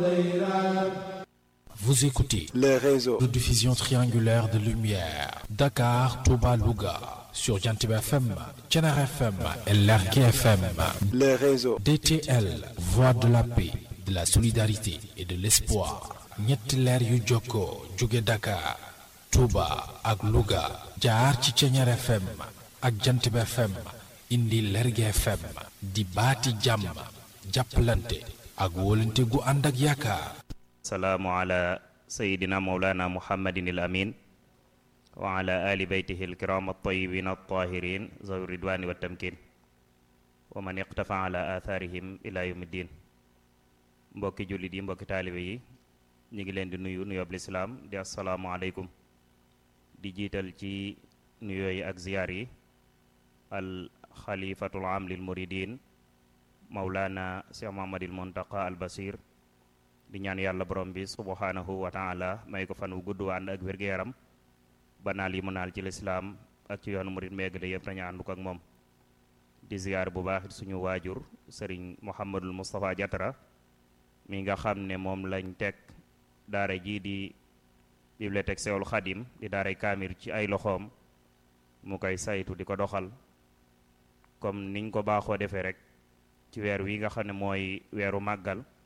Vous écoutez le réseau de diffusion triangulaire de lumière Dakar, Touba, Louga sur Jantib FM, Thiénaba FM et Lergui FM. le réseau DTL, voix de la paix, de la solidarité et de l'espoir. ñetti leer yu jokkoo jóge Dakar, Touba ak Louga jaar ci Thiénaba FM ak Jantib FM indi Lergui FM di baati jàmm jàppalante ak wóolante gu ànd ak yaakaar. salaamu ala sayidina mawlana muhammadin al amin wa ala ali beytihi alkiram altayibin altahirin zawi ridwani wa tamkin wa man iqtafa ala atharihim ila yawmi ddin mbokki jullit yi mbokki taalibe yi ñu ngi leen di nuyu nuyoob lislaam di assalaamu aleykum di jiital ci nuyoo yi ak ziyaar yi al xalifatul am lil muridin mawlana cheikh mahamadil muntaqa al basir di ñaan yàlla borom bi subhanahu wa taala may ko fan wu gudd ànd ak wér-gu-yaram ba naal yi mu naal ci lislaam ak ci yoonu murit meegale yëpp nañu àndu ko ak moom di ziyaar bu baax suñu waajur sëriñ Mouhamadul Moustapha Diatara mi nga xam ne moom lañ teg daara jii di bibliothèque Sewul Xadim di daaray kaamir ci ay loxoom mu koy saytu di ko doxal comme niñ ko baaxoo defee rek ci weer wi nga xam ne mooy weeru màggal